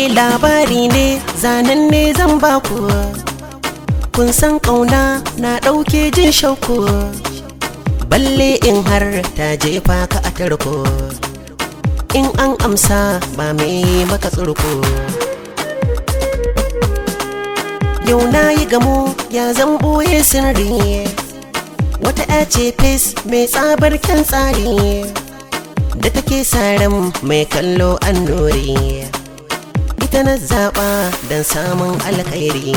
labari ne zanen ne zan baku kun san ƙauna na ɗauke jin shauku balle in har ta jefa ka a tarko in an amsa ba mai maka tsurko yau na yi gamo ya zan ɓoye sirri wata ya ce fes mai tsabar kyan tsari da take saran mai kallo an nori ita na zaɓa don samun alkhairi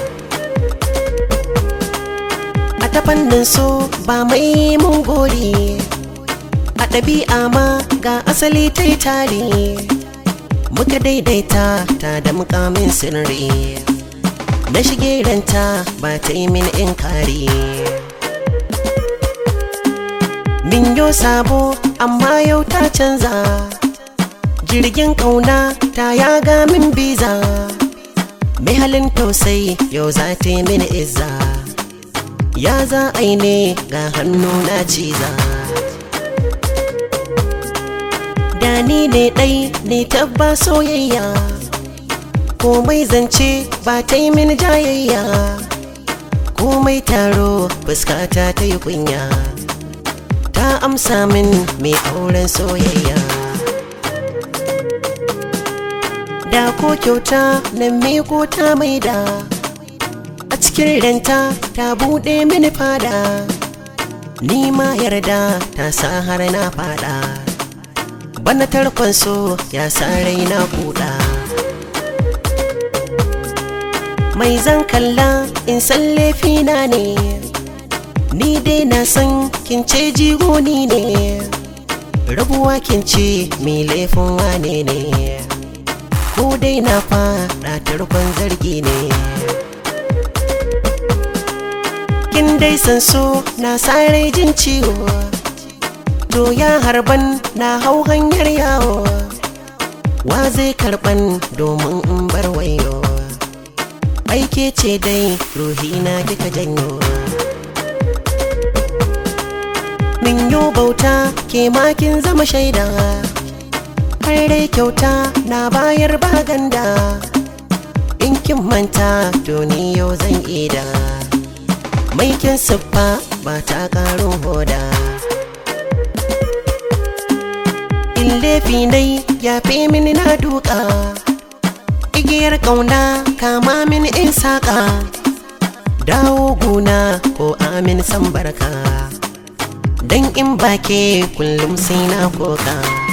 a ta fannin so ba mai mun gori a ɗabi'a ma ga asali ta yi tari muka daidaita ta da mukamin sirri na shige ranta ba ta yi min in kari min yo sabo amma yau ta canza jirgin ƙauna ta yaga min biza mai halin tausayi yau za ta yi mini izza ya za a yi ne ga hannu na ciza da ni ne ɗai ne tabba soyayya komai zance ba ta yi mini jayayya komai taro fuskata ta yi kunya ta amsa min mai auren soyayya da ko kyauta na miko ta maida a cikin ranta ta buɗe mini fada ni ma yarda ta sa har na fada bana tarkon so ya sa raina kuɗa mai zan kalla in san laifina ne ni dai na san kin ce jigoni ne rabuwa kin ce mai laifin wane ne ko dai na fada tarkon zargi ne kin dai san so na sare jin ciwo to ya harban na hau hanyar yawo wa zai karban domin in bar wayo aike ce dai ruhina kika janyo min yo bauta ke makin zama shaida har dai kyauta na bayar baganda in kin manta to ni yau zan ida mai kin siffa ba ta karin hoda in laifi nai ya fi mini na duka igiyar ƙauna kama min in saƙa dawo guna ko amin san barka dan in bake kullum sai na koka